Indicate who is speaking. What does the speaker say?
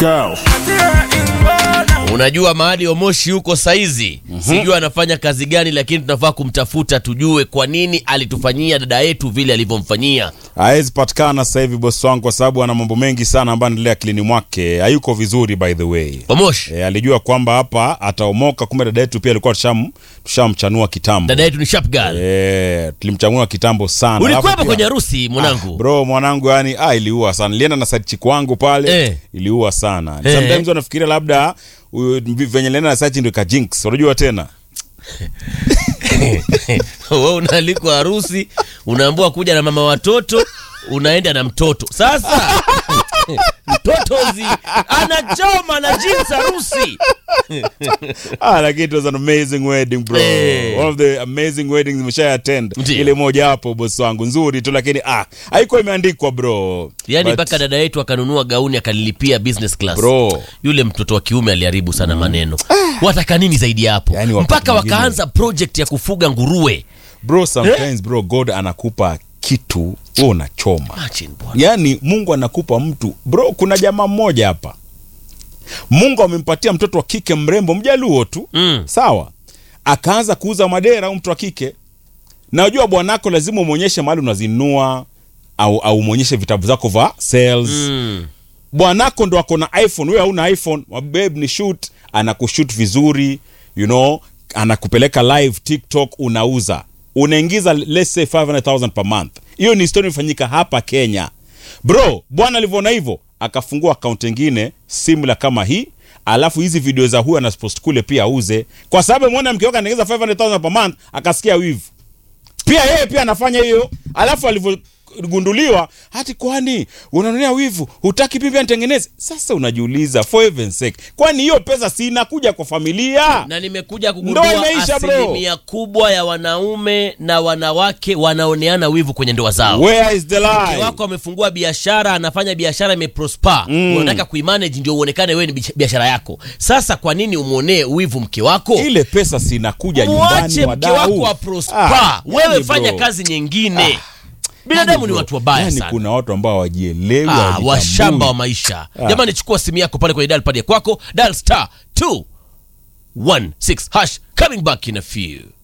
Speaker 1: go.
Speaker 2: Unajua mahali Omoshi huko saizi, sijui anafanya kazi gani, lakini tunafaa kumtafuta tujue kwa nini alitufanyia dada yetu vile alivyomfanyia.
Speaker 3: hawezi patikana sasa hivi bosi wangu, kwa sababu ana mambo mengi sana ambayo anaendelea akilini mwake. Hayuko vizuri by the way.
Speaker 2: Omoshi,
Speaker 3: E, alijua kwamba hapa ataomoka, kumbe dada yetu pia alikuwa tusham tushamchanua kitambo.
Speaker 2: dada yetu ni sharp girl.
Speaker 3: E, tulimchanua kitambo sana. Alafu
Speaker 2: Ulikuwepo
Speaker 3: pia-
Speaker 2: kwenye harusi mwanangu?
Speaker 3: Bro, mwanangu yani ah, iliua sana. Nilienda na side chick wangu pale
Speaker 2: Eh.
Speaker 3: iliua sana.
Speaker 2: Eh.
Speaker 3: Sometimes wanafikiria labda uh, venye nilienda na side ndio ka jinx. Unajua tena?
Speaker 2: Wewe unaalikwa harusi, unaambiwa kuja na mama watoto, unaenda na mtoto. Sasa mtotozi anachoma na jinsi harusi.
Speaker 3: Ah, lakini it was an amazing wedding bro.
Speaker 2: Eh.
Speaker 3: One of the amazing weddings nimesha attend.
Speaker 2: Ndiyo.
Speaker 3: Ile moja hapo boss wangu nzuri tu lakini ah, haikuwa imeandikwa bro.
Speaker 2: Yaani
Speaker 3: But-
Speaker 2: mpaka dada yetu akanunua gauni akalilipia business class.
Speaker 3: Bro.
Speaker 2: Yule mtoto wa kiume aliharibu sana maneno. Wataka nini zaidi ya hapo?
Speaker 3: Yaani wakati
Speaker 2: mpaka
Speaker 3: mwingine-
Speaker 2: wakaanza project ya kufuga nguruwe.
Speaker 3: Bro, sometimes bro God anakupa kitu wewe unachoma.
Speaker 2: Imagine bwana.
Speaker 3: Yaani Mungu anakupa mtu bro. Kuna jamaa mmoja hapa, Mungu amempatia mtoto wa kike mrembo mjaluo tu
Speaker 2: Mm.
Speaker 3: sawa, akaanza kuuza madera au mtu wa kike. Na unajua bwanako lazima umwonyeshe mahali unazinunua au au umwonyeshe vitabu zako vya sales
Speaker 2: Mm.
Speaker 3: bwanako ndo ako na iphone wewe hauna iphone babe ni shoot anakushoot vizuri you know anakupeleka live tiktok unauza unaingiza let's say 500000 per month hiyo ni historia imefanyika hapa kenya bro bwana alivyoona hivyo akafungua account ingine similar kama hii alafu hizi video za huyu anapost kule pia auze kwa sababu mwana mke wake anaingiza 500000 per month akasikia wivu pia yeye pia anafanya hiyo alafu alivyogunduliwa hati kwani unanunia wivu hutaki pia nitengeneze sasa unajiuliza for heaven's sake kwani hiyo pesa si inakuja kwa familia
Speaker 2: na nimekuja kugundua
Speaker 3: Ndoa imeisha, bro.
Speaker 2: asilimia kubwa ya wanaume na wanawake wanaoneana wivu kwenye ndoa zao.
Speaker 3: where is the
Speaker 2: Mke
Speaker 3: lie
Speaker 2: wako amefungua biashara, anafanya biashara imeprosper, unataka kuimanage ndio uonekane wewe ni bish- biashara yako. Sasa kwa nini umwonee wivu mke wako?
Speaker 3: ile pesa si inakuja
Speaker 2: Mwache
Speaker 3: nyumbani
Speaker 2: mke
Speaker 3: wadau
Speaker 2: wako aprosper,
Speaker 3: Ah,
Speaker 2: wewe
Speaker 3: yani
Speaker 2: fanya
Speaker 3: bro.
Speaker 2: kazi nyingine. Binadamu ni
Speaker 3: Bro,
Speaker 2: watu wabaya
Speaker 3: yani
Speaker 2: sana.
Speaker 3: kuna watu ambao wajielewi
Speaker 2: Ah, washamba wa maisha. Jamani, chukua simu yako pale kwenye dial pad ya kwako, dial star 216 hash coming back in a few.